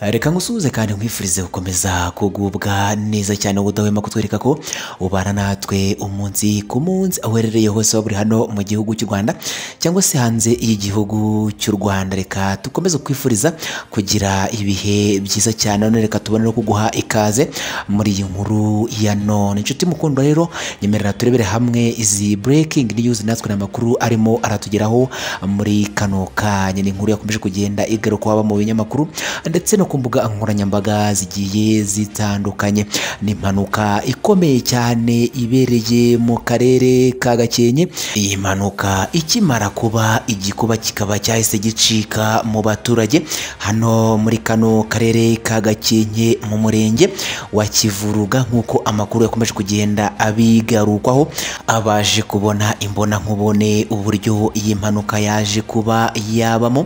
reka ngusuhuze kandi nkwifurize gukomeza kugubwa neza cyane ubudahwema kutwereka ko ubana natwe umunsi ku munsi aho uherereye hose waba uri hano mu gihugu cy'u Rwanda cyangwa se hanze y'igihugu cy'u Rwanda reka dukomeze kwifuriza kugira ibihe byiza cyane none reka tubone no kuguha ikaze muri iyi nkuru ya none inshuti mukundwa rero nyemerera turebere hamwe izi breaking news natwe n'amakuru arimo aratugeraho muri kano kanya ni inkuru yakomeje kugenda igaruka haba mu binyamakuru ndetse no ku mbuga nkoranyambaga zigiye zitandukanye ni impanuka ikomeye cyane ibereye mu karere ka Gakenke iyi mpanuka ikimara kuba igikuba kikaba cyahise gicika mu baturage hano muri kano karere ka Gakenke mu murenge wa Kivuruga nk'uko amakuru yakomeje kugenda abigarukwaho abaje kubona imbona nkubone uburyo iyi mpanuka yaje kuba yabamo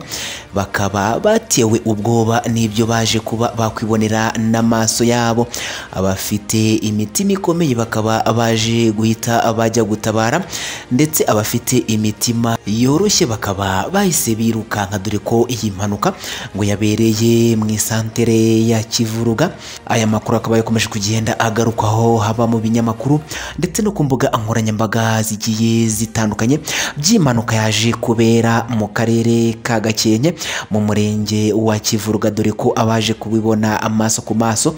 bakaba batewe ubwoba n'ibyo baje kuba bakwibonera n'amaso yabo abafite imitima ikomeye bakaba baje guhita bajya gutabara ndetse abafite imitima yoroshye bakaba bahise birukanka dore ko iyi mpanuka ngo yabereye mu isantere ya Kivuruga aya makuru akaba yakomeje kugenda agarukwaho haba mu binyamakuru ndetse no ku mbuga nkoranyambaga zigiye zitandukanye by'impanuka yaje kubera mu karere ka Gakenke mu murenge wa Kivuruga dore ko abaje kubibona amaso ku maso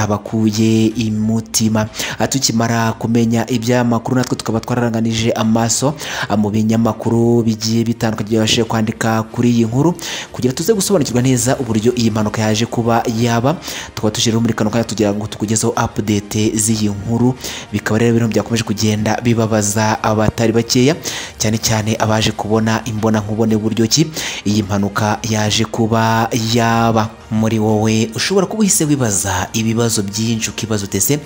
byabakuye imutima tukimara kumenya iby'amakuru natwe tukaba twararanganije amaso mu binyamakuru bigiye bitandukanye byabashije kwandika kuri iyi nkuru kugira tuze gusobanukirwa neza uburyo iyi mpanuka yaje kuba yaba tukaba tushyiriyeho muri kano kanya tugira ngo tukugezeho update z'iyi nkuru bikaba rero ibintu byakomeje kugenda bibabaza abatari bakeya cyane cyane abaje kubona imbona nkubone buryo ki iyi mpanuka yaje kuba yaba muri wowe ushobora kuba uhise wibaza ibibazo byinshi ukibaza utese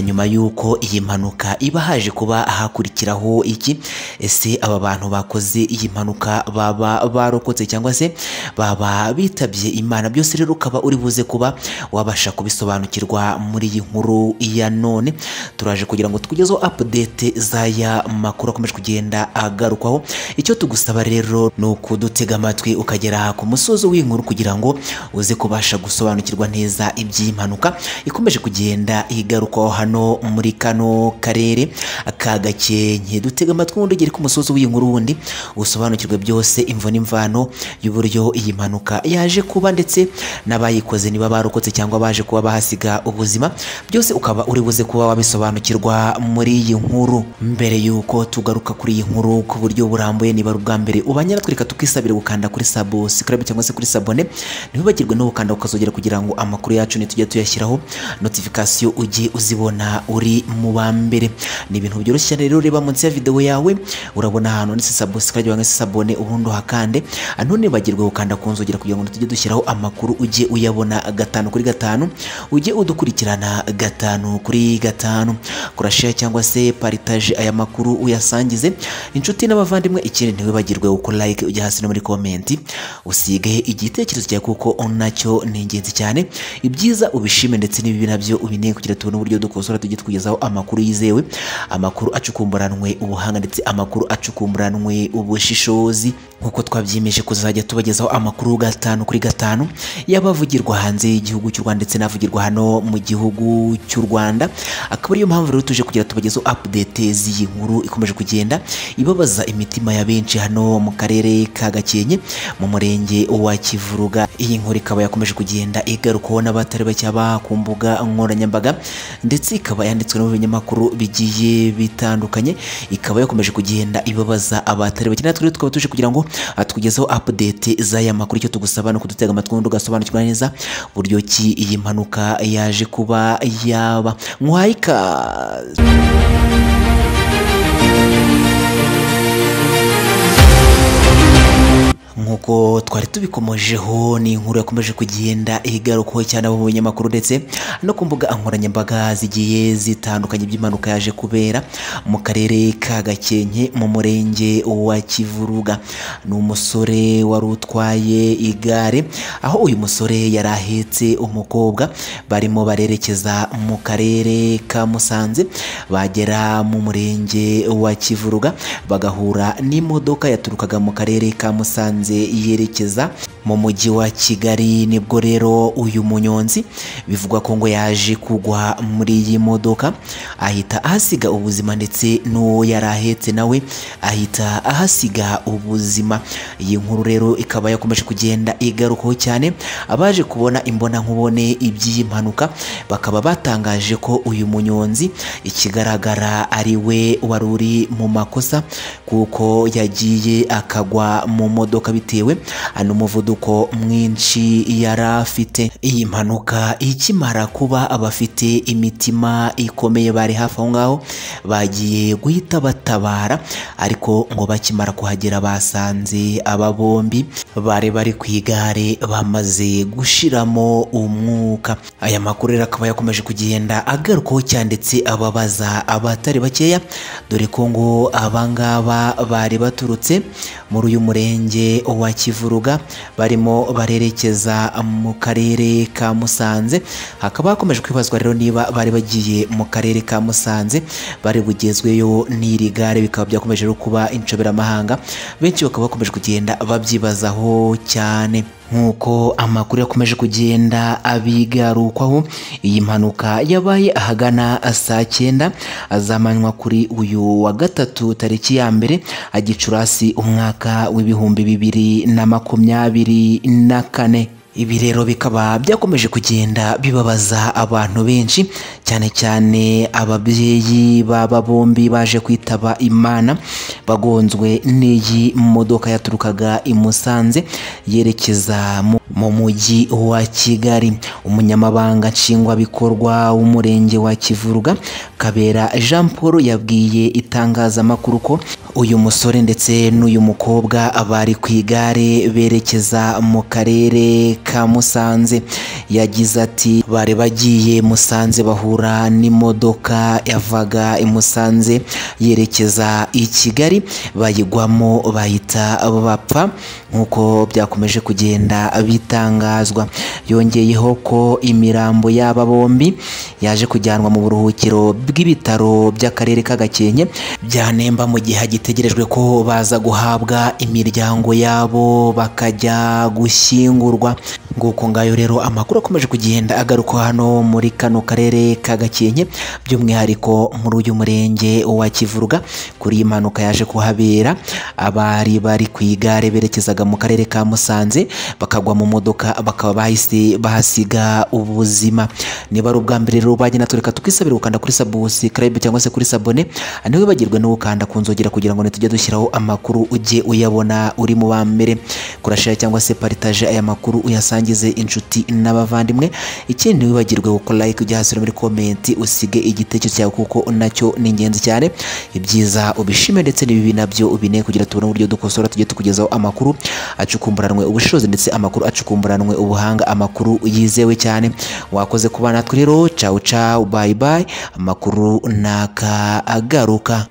nyuma y'uko iyi mpanuka iba haje kuba hakurikiraho iki ese aba bantu bakoze iyi mpanuka baba barokotse cyangwa se baba bitabye imana byose rero ukaba uri buze kuba wabasha kubisobanukirwa muri iyi nkuru ya none turaje kugira ngo tukugezeho update z'aya makuru akomeje kugenda agarukwaho icyo tugusaba rero ni ukudutega amatwi ukagera ku musozi w'inkuru kugira ngo uze ku kubasha gusobanukirwa neza iby'impanuka ikomeje kugenda igarukwaho hano muri kano karere ka Gakenke dutega amatwi ubundi ugere ku musozi w'iyi nkuru wundi usobanukirwe byose imvo n'imvano y'uburyo iyi mpanuka yaje kuba ndetse n'abayikoze niba barokotse cyangwa baje kuba bahasiga ubuzima byose ukaba uri buze kuba wabisobanukirwa muri iyi nkuru mbere y'uko tugaruka kuri iyi nkuru ku buryo burambuye niba ari ubwa mbere ubanye natwe reka tukisabire gukanda kuri sabo sikarabe cyangwa se kuri sabone ntibibagirwe n'ubu ukanda ukazogera kugira ngo amakuru yacu nitujya tuyashyiraho notification ujye uzibona uri mu ba mbere ni ibintu byoroshye cyane rero reba munsi ya video yawe urabona ahantu ndetse subscribe cyangwa se sabone ubundi hakande none bagirwe gukanda ku nzogera kugira ngo tujye dushyiraho amakuru ujye uyabona gatanu kuri gatanu ujye udukurikirana gatanu kuri gatanu kurashare cyangwa se partage aya makuru uyasangize inshuti n'abavandimwe ikindi ntiwibagirwe uko like ujya hasi no muri comment usige igitekerezo cyawe kuko nacyo ni ingenzi cyane ibyiza ubishime ndetse n'ibibi nabyo ubineye kugira tubone uburyo dukosora tujye tukugezaho amakuru yizewe amakuru acukumburanwe ubuhanga ndetse amakuru acukumburanwe ubushishozi nk'uko twabyimeje kuzajya tubagezaho amakuru gatanu kuri gatanu y'abavugirwa hanze y'igihugu cy'u Rwanda ndetse n'avugirwa hano mu gihugu cy'u Rwanda akaba ariyo mpamvu rero tuje kugira tubagezeho update z'iyi nkuru ikomeje kugenda ibabaza imitima ya benshi hano mu karere ka Gakenke mu murenge wa Kivuruga iyi nkuru ikaba yakomeje kugenda igarukaho n'abatari bacyaba ku mbuga nkoranyambaga ndetse ikaba yanditswe no mu binyamakuru bigiye bitandukanye ikaba yakomeje kugenda ibabaza abatari bake natwe tukaba tuje kugira ngo atugezeho update z'aya makuru icyo tugusaba no kudutega amatwi ngo ugasobanukirwa neza buryo ki iyi mpanuka yaje kuba yaba nkwayika nk'uko twari tubikomojeho ni inkuru yakomeje kugenda igarukaho cyane mu binyamakuru ndetse no ku mbuga nkoranyambaga zigiye zitandukanye by'impanuka yaje kubera mu karere ka Gakenke mu murenge wa Kivuruga ni umusore wari utwaye igare aho uyu musore yari ahetse umukobwa barimo barerekeza mu karere ka Musanze bagera mu murenge wa Kivuruga bagahura n'imodoka yaturukaga mu karere ka Musanze yerekeza mu mujyi wa kigali nibwo rero uyu munyonzi bivugwa ko ngo yaje kugwa muri iyi modoka ahita ahasiga ubuzima ndetse n'uwo yari ahetse nawe ahita ahasiga ubuzima iyi nkuru rero ikaba yakomeje kugenda igarukaho cyane abaje kubona imbonankubone iby'iyi mpanuka bakaba batangaje ko uyu munyonzi ikigaragara ari we wari uri mu makosa kuko yagiye akagwa mu modoka bitewe n'umuvuduko mwinshi yari afite iyi mpanuka ikimara kuba abafite imitima ikomeye bari hafi aho ngaho bagiye guhita batabara ariko ngo bakimara kuhagera basanze aba bombi bari bari ku igare bamaze gushiramo umwuka aya makuru rero akaba yakomeje kugenda agarukaho cyanditse ababaza abatari bakeya dore ko ngo abangaba bari baturutse muri uyu murenge wa kivuruga barimo barerekeza mu karere ka musanze hakaba hakomeje kwibazwa rero niba bari bagiye mu karere ka musanze bari bugezweyo n'iri gare bikaba byakomeje no kuba inshoberamahanga benshi bakaba bakomeje kugenda babyibazaho cyane nk'uko amakuru yakomeje kugenda abigarukwaho iyi mpanuka yabaye ahagana saa cyenda azamanywa kuri uyu wa gatatu tariki ya mbere agicurasi umwaka w'ibihumbi bibiri na makumyabiri na kane ibi rero bikaba byakomeje kugenda bibabaza abantu benshi cyane cyane ababyeyi baba bombi baje kwitaba imana bagonzwe n'iyi modoka yaturukaga i Musanze yerekeza mu mu mujyi wa kigali umunyamabanga nshingwabikorwa w'umurenge wa kivuruga kabera jean paul yabwiye itangazamakuru ko uyu musore ndetse n'uyu mukobwa bari ku igare berekeza mu karere ka musanze yagize ati bari bagiye musanze bahura n'imodoka yavaga i musanze yerekeza i kigali bayigwamo bahita bapfa nk'uko byakomeje kugenda bitangazwa yongeyeho ko imirambo y'aba bombi yaje kujyanwa mu buruhukiro bw'ibitaro by'akarere ka gakenke byanemba mu gihe hagitegerejwe ko baza guhabwa imiryango yabo bakajya gushyingurwa nguko ngayo rero amakuru akomeje kugenda agaruka hano muri kano karere ka gakenke by'umwihariko muri uyu murenge wa kivuruga kuri iyi mpanuka yaje kuhabera abari bari ku igare berekezaga mu karere ka musanze bakagwa mu modoka bakaba bahise bahasiga ubuzima niba ari ubwa mbere rero bagenda tureka tukisabira gukanda kuri subscribe cyangwa se kuri sabone ntiwibagirwe no gukanda ku nzogera kugira ngo tujye dushyiraho amakuru ujye uyabona uri mu ba mbere kurashira cyangwa se paritaje aya makuru uyasangize inshuti n'abavandimwe ikindi ntiwibagirwe gukora like ujya hasi muri komenti usige igitekerezo cyawe kuko nacyo ni ingenzi cyane ibyiza ubishime ndetse n'ibibi nabyo ubine kugira tubone uburyo dukosora tujye tukugezaho amakuru acukumburanwe ubushobozi ndetse amakuru acukumburanwe ubuhanga amakuru yizewe cyane wakoze kuba natwe rero cawu cawu bayi bayi amakuru naka agaruka